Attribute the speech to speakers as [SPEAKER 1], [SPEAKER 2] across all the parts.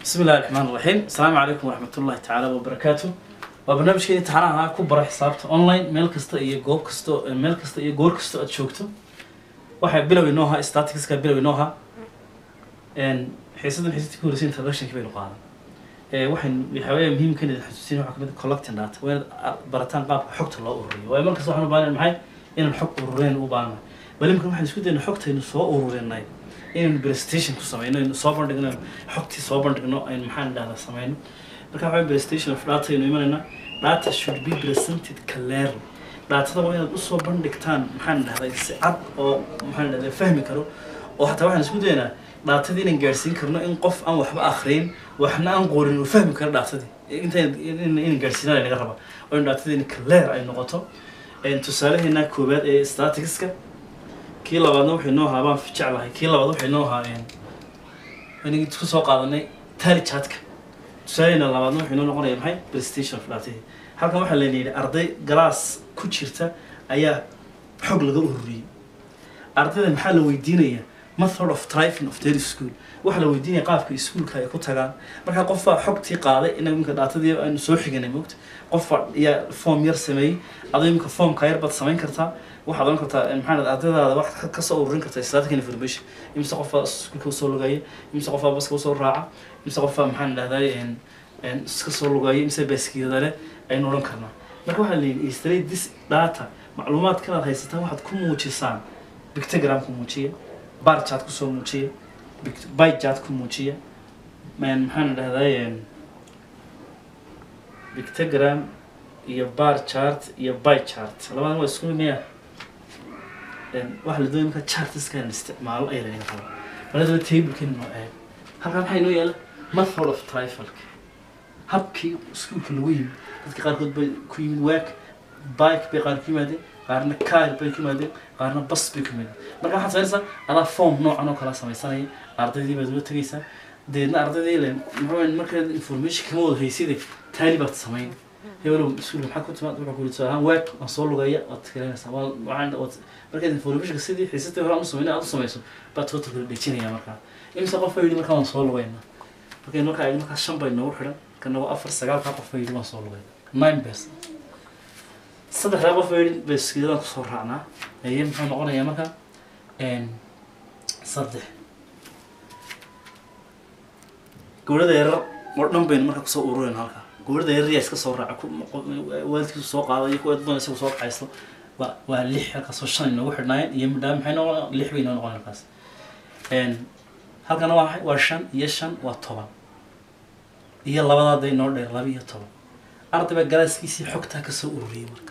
[SPEAKER 1] بسم الله الرحمن الرحيم السلام عليكم ورحمة الله تعالى وبركاته وبرنامجكii imtixaanaha ku bara xisaabta online meel kasta iyo goob kasto meel kasta iyo goor kasta aad joogto waxaa bilow inoo ahaa staticska bilow inoo ahaa xiisadan xiisadii ku horreysay introductionki baynu qaadan waxaan waxaa weeye muhiimka inaad xasuusin waxaa kamid ah collecting data waa inaad barataan qaabka xogta loo ururiyo waayo markasta waxaan u baahnay maxay inaan xog ururin u baahnahay bali marka waxaan isku dayna xogtaynu soo ururinay inaynu presentation ku sameyno aynu soo bandhigno xogtii soo bandhigno aynu maxaan dhahdaa sameyno marka waxaa presentation of data aynu imanayna data should be presented clearly daatada waa inaad usoo bandhigtaan maxaan dhahdaa si cad oo maxaan dhahdaa fahmi karo oo hataa waxaan isku daynaa dhaatadii inaan gaadhsiin karno in qof aan waxba akhriyin waxna aan qorin uu fahmi karo dhaatadii intaan inaan gaadhsiinaa naga raba oo in dhaatadii clear ay noqoto tusaalaheena koowaad ee staticska kii labaadna waxay noo ahaa baan jeclahay kii labaad waxay noo ahaa anigi ku soo qaadanay tali chatka tusaaleheena labaadna waxay noo noqonaya maxay presentation of dhaatadii halkan waxaa layna yidhi arday galaas ku jirta ayaa xog laga ururiyey ardayda maxaa la weydiinaya method of driving of their school waxaa la weydiinaya qaabka iskuulka ay ku tagaan markaa qof baa xogtii qaaday inaga iminka dhaatadii aynu soo xiganay mogta qof baa yaa form yar sameeyey adoo iminka formka yar baad samayn kartaa waxaad oran kartaa maxaa dhahda ardaydaada wax ka soo ururin kartaa static information imise qof baa iskuulka usoo lugaya imise qof baa baska usoo raaca imise qof baa maxaan dhahday iska soo lugaya imise baaskiilada leh aynu odhan karnaa marka waxaa layidhi istray this data macluumaadkan aad haysataan waxaad ku muujisaan pictogram ku muujiya bar chart kusoo muujiya by chart ku muujiya maxaan dhahday pictogram iyo bar chart iyo by chart labadan waa isku miya waxa la doonaya marka chartiska inaan isticmaalo ayaa lanaga raba maladaba tablekani noo eeg halkan maxaa inoo yaala method of trifalka habkii iskuulka lagu yimid dadka qaarkood bay ku yimid waak bike bay qaar ku yimaadeen qaarna car bay ku yimaadeen qaarna bas bay ku yimaadeen marka waxaad sameynaysaa adaa form noocan oo kala samaysanaya ardaydii baad ula tegaysaa deedna ardaydii ile muxuu markaad information kama wada hayside taali baad samayn hebelow iskuulka maxaa ku timaad wuxuu ku yidhi tusaalahaan waag waan soo lugaya waad tirinaysaa waa waxaan waad markaad informationka sidii xiisatay hore aan u sameynay aad u samayso baad totalka dhejinaya markaa imise qof baa yidhi markaa waan soo lugayna markay markaa ay markaa shan bay noogu xidhan kana waa afar sagaalkaa qof baa yidhi waan soo lugayna nine bes saddexdaa qof baa yidhi baskiiladaan kusoo raacnaa aye muxuu noqonayaa markaa saddex gawrada yarar oo dhan baynu markaa kusoo ururayna halkaa gawrada yarar yaa iska soo raaca waalidkiisu soo qaada iyo kuwa doon isagu soo kacaysto waa waa lix halkaasoo shan inoogu xidhnaayeen iyo midhaa maxay noqon lix bay inoo noqon halkaas halkana waa maxay waa shan iyo shan waa toban iyo labadaaday noo dheer laba iyo toban arday baa galaaskiisii xogtaa kasoo ururiyey marka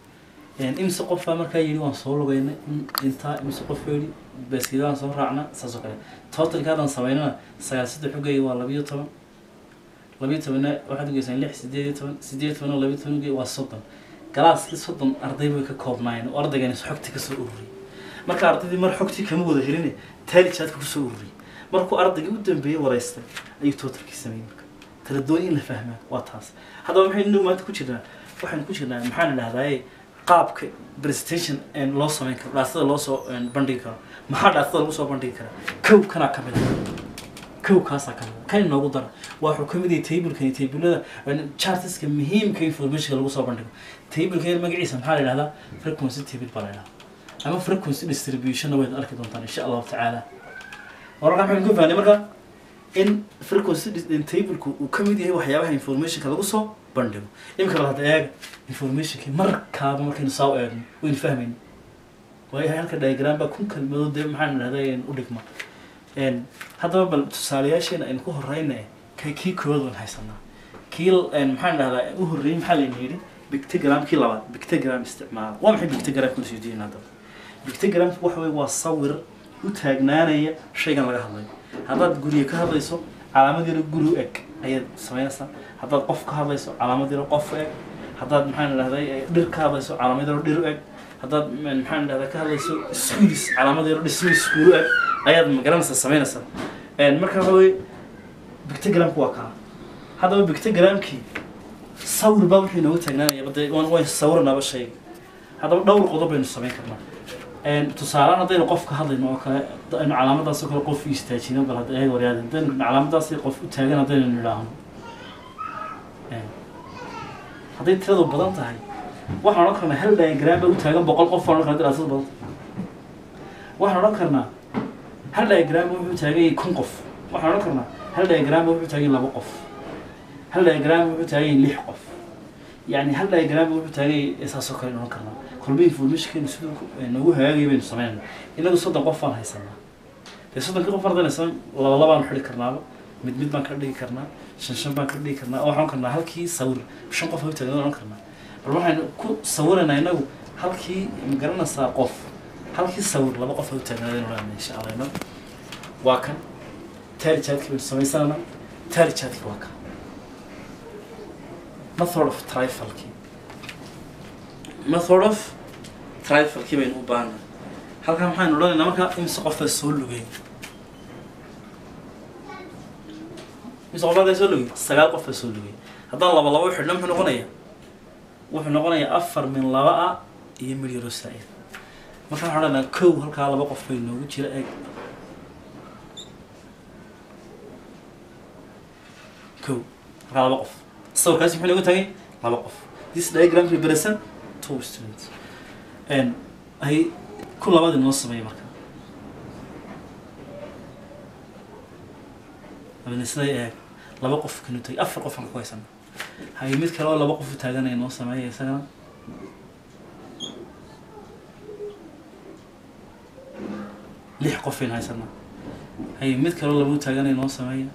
[SPEAKER 1] imise qof baa markaa yidhi waan soo lugaynay intaa imise qof baa yidhi baaskiida waan soo raacna saas oo kale totalka haddaan samaynana sagaal saddex xogay waa labiyo toban labiyo tobanna waxaad ugeysaan lix sideed iyo toban sideed iyo tobanna labiyo toban ugey waa soddon galaaskii soddon arday bay ka koobnaayeen oo ardaygani xogtii kasoo ururiyey marka ardaydii mar xogtii kama wada helin taali jaadka kusoo ururiyey markuu ardaygii u dambeeyey wareystay ayuu totalkii sameeyey marka taladoon in la fahmaa waa taas haddaba maxaynu maanta ku jirnaa waxaynu ku jirnaa maxaan dhahdaye qaabka presentation loo sameyn karo dhaatada loo soo bandhigi karo maxaa dhaatada lagu soo bandhigi karaa kow kanaa ka mid a kow kaasaa ka mid a kan inoogu dara waxuu ka mid yahay tablekani tablada chartiska muhiimka informationka lagu soo bandhigo tableka magaciisa maxaa la yidhahdaa frequency table baa la yidhahdaa ama frequency distributionna wayd arki doontaan insha allahu tacaala wararka maxaynu ka fahnay marka in frequency tableku uu ka mid yahay waxyaabaha informationka lagu soo bandhigo iminka bal hadda eega informationkii markaaba markaynu saa u eegno waynu fahmayno waayahay halka diagram baa kun kalmadood dee maxaan idhahdaa u dhigma haddaba bal tusaalayaasheena aynu ku horeyna ka kii koowaad waan haysanaa kii maxaan idhahdaa u horreeyey maxaa layna yidhi bictogram kii labaad bictogram isticmaala waa maxay bictogram kuna soo diin haddaba bictogramku waxa weye waa sawir u taagnaanaya shaygan laga hadlayo haddaad guriga ka hadlayso calaamad yaro guri u eg ayaad samaynaysaa haddaad qof ka hadlayso calaamad yaro qof u eg haddaad maxaan idhahday dhir ka hadlayso calaamad yaro dhir u eg haddaad maxaan idhahdaa ka hadlayso schools calaamad yaro dhismo iskuul u eg ayaad magaranaysaa samaynaysaa marka waxa weye bictogramku waa kaa haddaba bictogramkii sawir baa wuxuu inooga taagnaanaya bade waan waan sawiranaaba shayga haddaba dhowr qodob baynu samayn karnaa tusaalehaan haddaynu qof ka hadlayno oo kale aynu calaamadaas oo kale qof u istaajino bal hadda eeg waryaad haddaynu calaamadaas qof u taagan haddaynu nidhaahno hadday tiradu badan tahay waxaan odhan karnaa hal diagram baa u taagan boqol qof baan odhan karnaa diraasad badan waxaan odhan karnaa hal diagram wuxuu taagan yahay kun qof waxaan odhan karnaa hal diagram wuxuu taagan yahay laba qof hal diagram wuxuu taagan yahay lix qof يعني هل diagram wuxuu taagan yahay saasoo kale odhan karnaa kolba informationkeenu siduu noogu hagaagaya baynu sameynayna inagu soddon qof baan haysanaa dee soddonkii qof ardayna san laba labaan xidhi karnaaba mid mid baan ka dhigi karnaa shan shan baan ka dhigi karnaa oo waxaan karnaa halkii sawir shan qof u taagan odhan karnaa bal waxaynu ku sawiraynaa inagu halkii magaranaysaa qof halkii sawir laba qof u taagnaadaynu odhanayna insha allah inagu waa kan taari jaadkii baynu samaysanana taari jaadkii waa kan method of trifalkii method of trifalkii baynu u baahanay halkan maxaynu odhanaynaa markaa imise qofaa soo lugay imise qofaa soo lugay sagaal qofaa soo lugay haddaan laba laba u xidhno muxuu noqonayaa wuxuu noqonayaa afar min laba ah iyo mid yaro saa-id marka waxaan odhanaynaa kow halkaa laba qof bay noogu jira eeg kow halkaa laba qof sawirkaasi muxuu noogu tagay laba qof this diagram represent two students and ay ku labadi noo sameeya marka abina siday eeg laba qof kanu tagay afar qof aan ku haysana hay mid kale oo laba qof u taaganaya noo sameeya isagana lix qof aynu haysanaa hay mid kale oo laba u taaganaya noo sameeya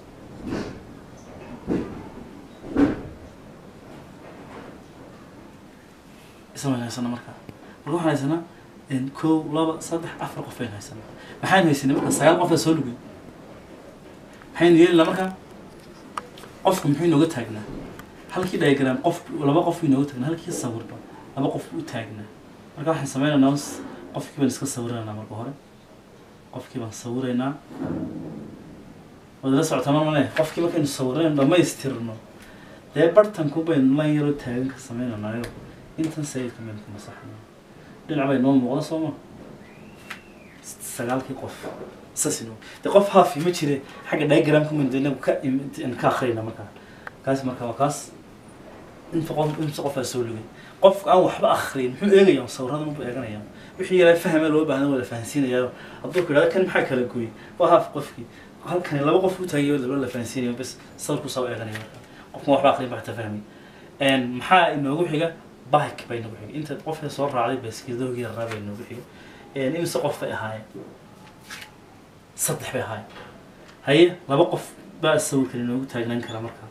[SPEAKER 1] ismaan haysana markaa marka waxaan haysanaa kow laba saddex afar qof baynu haysanaa maxaynu haysanay marka sagaal qof baa soo lugay maxaynu yeelina markaa qofku muxuu inooga taagnaa halkii diagram qof laba qof inooga taagnaa halkii sawirba laba qof u taagnaa marka waxaan sameynaynaa qofkii baan iska sawiraynaa marka hore qofkii baan sawiraynaa waad la socotaa mar male qofkii markaynu sawirayno dhamaystirno dee bartanku baynu lan yaroo taagan ka sameynaynaayo intan sayidka maynu ku masaxnaa dhinac bay noo muuqda soo ma sagaalkii qof saas inoo dee qof haafi ma jire xagga diagramka maynu inagu ka ka akhriyna markaa kaas marka waa kaas inta qof inta qof aa soo lugay qofka aan waxba akhriyin muxuu eegayaa sawirada muxuu eeganaya wixii yaraa fahme loo baahna wada fahansiinayaa hadduu ku idhahdo kan maxaa kala gooyey waa haaf qofkii halkani laba qof u taagayo laba la fahansiinayo bas sawirku saa u eeganaya marka qofkan waxba akhriyin baa xataa fahmay maxaa inoogu xiga bike bay noogu xigay inta qofka soo raacday baaskiiladoogi yaraa bay noogu xigay imise qof bay ahaayeen saddex bay ahaayeen haye laba qof baa sawirkani noogu taagnaan kara markaa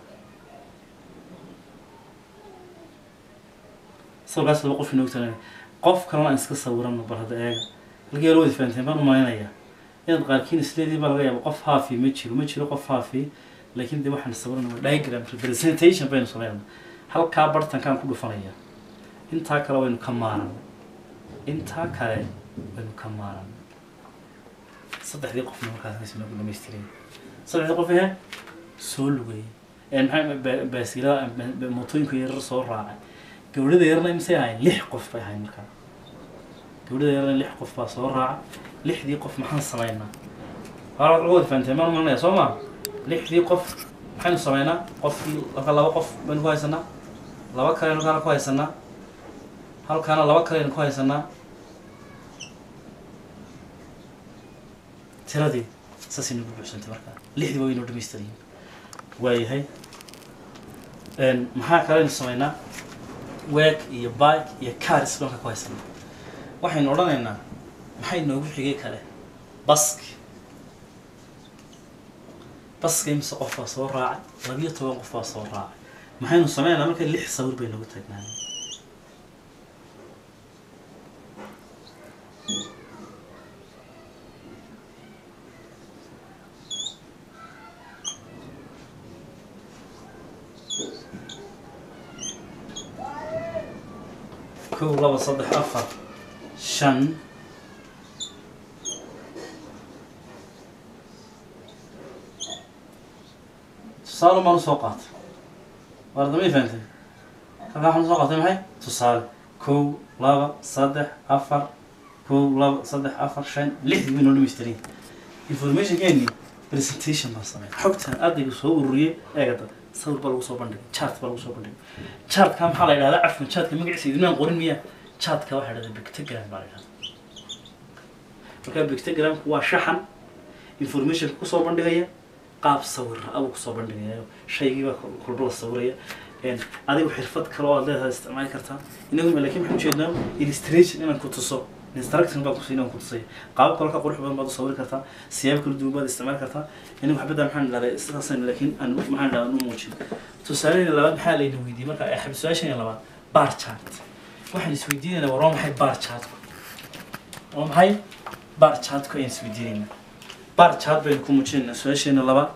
[SPEAKER 1] sawirkaas laba qof inoogu taagnaan qof kalena aan iska sawirano bal hadda eega halkii yar wadi fahanteen baan umalaynayaa inaad qaarkiin isleedii baa laga yaaba qof haafi ma jiro ma jiro qof haafi laakiin dee waxaan sawirana diagram representation baynu sameynana halkaa bartankaan ku dhufanaya intaa kale waynu ka maaran intaa kale waynu ka maaran saddexdii qofna markaas noogu dhamaystiray saddexdii qof ehe soo lugay maxaa baasilada mootooyinka yarar soo raacay gawdhada yarna imisay ahayn lix qof bay ahayn markaa gawdhada yarna lix qof baa soo raaca lixdii qof maxaan samaynaa waa laga wada fahanteen maan maranaya soo ma lixdii qof maxaynu samaynaa qofkii halka laba qof baynu ku haysanaa laba kaleynu halkaana ku haysanaa halkaana laba kaleynu ku haysanaa tiradii saasay nagu buuxsantay markaa lixdii waa waynoo dhamaystirayin waayahay maxaa kaleynu samaynaa weeg iyo bike iyo caris dhanka ku haysanaa waxaynu odhanaynaa maxay noogu xigay kale baski baska imise qof baa soo raacay labiyo toban qof baa soo raacay maxaynu sameynaa marka lix sawir bay noogu taagnaanay kow laba saddex afar shan tusaale maan usoo qaatay waardamay fahantay halkaa waxaan usoo qaatay maxay tusaale kow laba saddex afar kow laba saddex afar shan lixdii way noo dhamaystiran informationkeeni presentation baan sameyn xogta ardayga soo ururiyey eegada sawir baa lagu soo bandhigay chart baa lagu soo bandhigay chartka maxaa la yidhahdaa cafwan chartka magaciisa idinaan qorin miya chartka waxaa la yidhahdaa pictogram baa la yidhahdaa marka pictogramku waa shaxan information kusoo bandhigaya qaab sawir abuu kusoo bandhigaya shaygii baa kolba la sawiraya adigu xirfad kale oo aad leedahay isticmaali kartaa inagu laakiin waxaan ujeednaa illustration inaan ku tuso instruction baan kusiin aan ku tusay qaabab kale ka qurux badan baad u sawiri kartaa siyaabo kala duwan baad isticmaali kartaa inagu xabadda maxaan dhahday sidaasaan laakiin aan maxaan dhahdaa u muujin tusaaleyna labaad maxaa layna weydiiyey marka xabad su-aashan labaad bar chart waxaan isweydiinaynaa war waa maxay bar chartku waa maxay bar chartku ayaan isweydiinaynaa bar chart baynu ku muujinaynaa su-aasheena labaad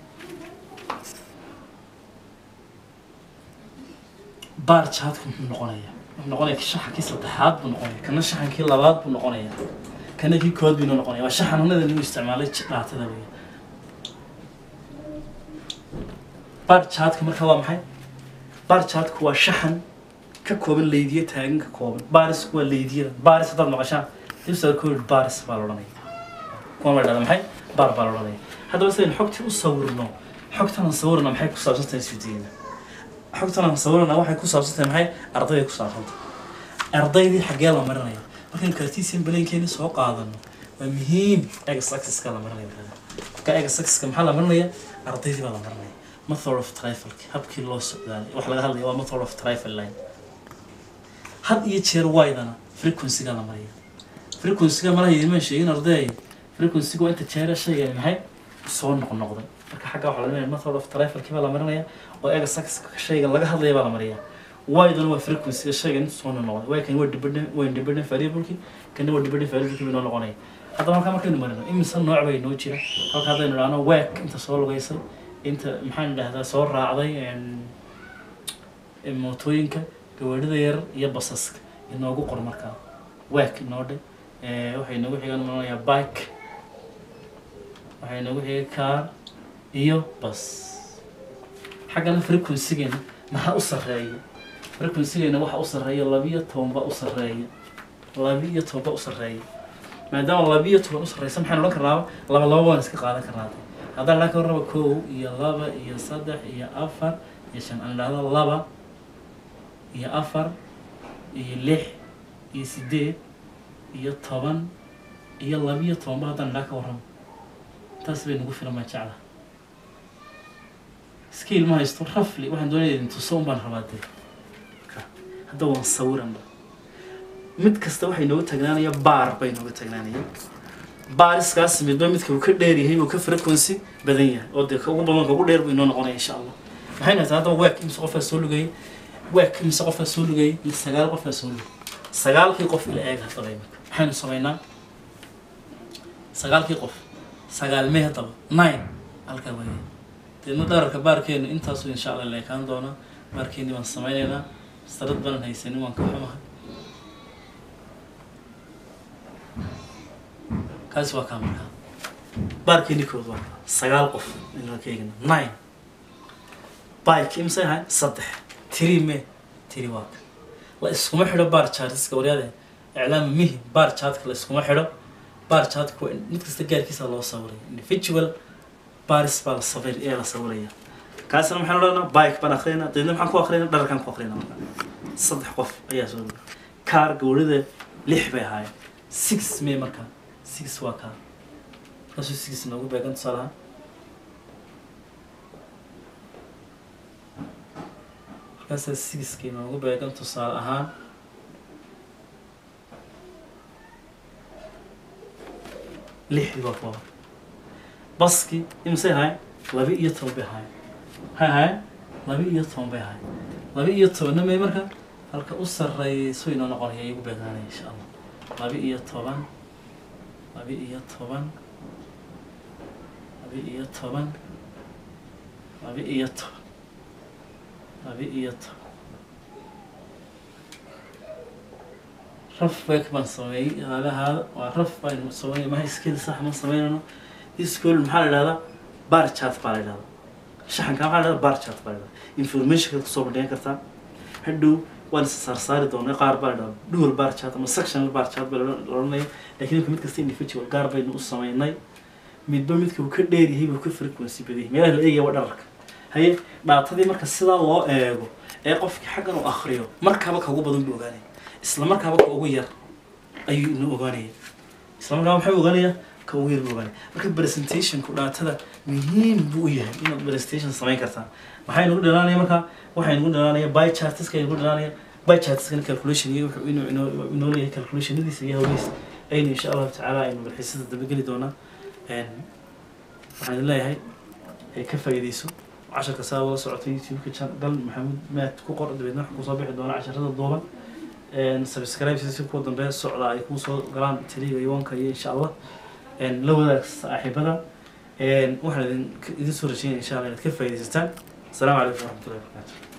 [SPEAKER 1] bar chartku muxuu noqonayaa wuxuu noqonaya shaxankii saddexaad buu noqonaya kana shaxankii labaad buu noqonaya kana kii kood buu noqonaya waa shaxananada lagu isticmaalay dhaatada weya bar chartka marka waa maxay bar chartku waa shaxan ka kooban leydiya taagan ka kooban barisku waa leydiyada baris haddaad maqashaan dibsar kood baris baa la odhanaya kuwa la dhahda maxay bar baa la odhanaya haddaba sidaynu xogtii u sawirno xogtan aan sawirna maxay ku saabsan tahay isweydiina xogtan aan sawirana waxay ku saabsan tahay maxay ardayday ku saabsan tahay ardaydii xaggee la marinaya markaynu cartesian balaynkeeni soo qaadano waa muhiim ex axiska la marinaya marka ex axiska maxaa la marinaya ardaydii baa la marinaya method of trifalki habkii loo socdaalay wax laga hadlaya waa method of trifal line had iyo jeer waydana frequencyga la mariya frequencyga malaha idimaan sheegin arday frequencyga waa inta jeera shayga maxay soo noqnoqday marka xagga waxaa laga method of trifalkii baa la marinaya oo eega saxka shayga laga hadlaya baa la mariyaa waydana waa frequencyga shayga inta soo noqday way kan waa dependent waa independent variableki kana waa dependent variableki bay noo noqonaya haddaba halkaa markaynu marino imise nooc bay noo jira halka haddaynu idhaahno week inta soo lugaysay inta maxaan idhahdaa soo raacday mootooyinka gawaadhida yar iyo basaska inoogu qor markaa week inoo dhe waxay noogu xigan noqonayaa bike waxay noogu xigay car iyo bas xaggana frequencygeena maxaa u sarreeya frequencygeena waxa u sarreeya labiyo toban baa u sarreeya labiyo toban baa u sarreeya maadaama labiyo toban u sarreysa maxaan odhan karnaaba laba laba waan iska qaadan karnaa haddaan idhaan ka raba kow iyo laba iyo saddex iyo afar iyo shan aan idhahdo laba iyo afar iyo lix iyo sideed iyo toban iyo labiyo tobanba haddaan idhaa ka warramo taas bay nagu filan baan jeclaha skiil ma haysto rafli waxaan doonaya idin tuso un baan rabaa dee hadda waan sawiranba mid kasta waxay nooga tagnaanaya baar bay nooga tagnaanaya baariskaas midba midka uu ka dheer yahay uu ka frequency badan yahay oo dee ka ugu badan ka ugu dheer buu inoo noqonaya insha allah maxay nahay haddaba week imse qofaa soo lugayay week imse qofaa soo lugayay iyo sagaal qofaa soo lugay sagaalkii qof ila eeg haddaba imika maxaynu samaynaa sagaalkii qof sagaalmee haddaba nine halkaa weeye deedna dhararka baarkeenu intaasu insha allah la ekaan doonaa baarkeeni baan samaynaynaa sarad banan haysanin waan ka xumahay kaasi waa kaa markaa baarkeeni kood waa kaa sagaal qof inaa ka eegna nine bike imse ahay saddex tiri me tiri waa ka la iskuma xidho baar chartiska waryaade iclaama mihi baar chartka la iskuma xidho baar chartka waa mid kasta gaarkiisa loo sawiray individual baris baa la sawir ee la sawiraya kaasina maxaan odhanaa bike baan akhriyna deedna maxaan ku akhriyna dharkaan ku akhriyna marka saddex qof ayaa soo dhigay kaar gawrida lix bay ahaayeen six may markaa six waa kaar markaasuu six noogu beegan tusaalaha markaasaa sixkii noogu beegan tusaale ahaan lixdii waa kuwa baskii imisay ahayn laba iyo toban bay ahayn maxay ahayn laba iyo toban bay ahayn laba iyo tobanna may marka halka u sarreeyso inoo noqonaya igu beegaanaya insha allah laba iyo toban laba iyo toban laba iyo toban laba iyo toban laba iyo toban raf beek baan sameeyey haalahaada waa raf baynu sameeyey maha skill sax ma sameynayno school maxaa la idhahdaa bar chat baa la idhahdaa shaxanka maxaa la idhahdaa bar chat baa la idhahdaa informationka kusoo bandhigan kartaa hadhow waan is saarsaari doonay qaar baa la dual bar chart ama sectional bar chart baa la odhanaya laakiin imika mid kasta individual gaar baynu u sameynay midba midka uu ka dheer yahay buu ka frequency badan yahay meelaha la eegaya waa dhararka haye dhaatadii marka sidaa loo eego ee qofkii xaggan uu akriyo markaaba ka ugu badan buu ogaanaya isla markaaba ka ugu yar ayuu ina ogaanaya isla markaaba maxay ogaanaya ka ugu yar buu ogaanaya marka presentationku dhaatada muhiim buu u yahay inaad presentation samayn kartaa maxay nagu dhalaanaya marka waxay nagu dhalaanaya by chartiska nagu dhalaanaya by chartiskana calculation iyo wuxuu inuu inoo inoo leeyahay calculationadiisa iyo hawlihiisa aynu insha allahu tacaala aynu malxiisada dabageli doonaa waxaan idin leeyahay ka faa'iidayso casharka saa ula socotay youtube-ka dal maxamuud maad ku qor dabeedna waxaa kusoo bixi doona casharada duuban subscribe si kuwa dambe socda ay kusoo galaan teliga iwanka iyo insha allah la wadaag saaxiibada waxaan idin idin soo rajeynaya insha allah inaad ka faa'iidaysataan asalaamu calaykum waraxmatullahi wabarakatu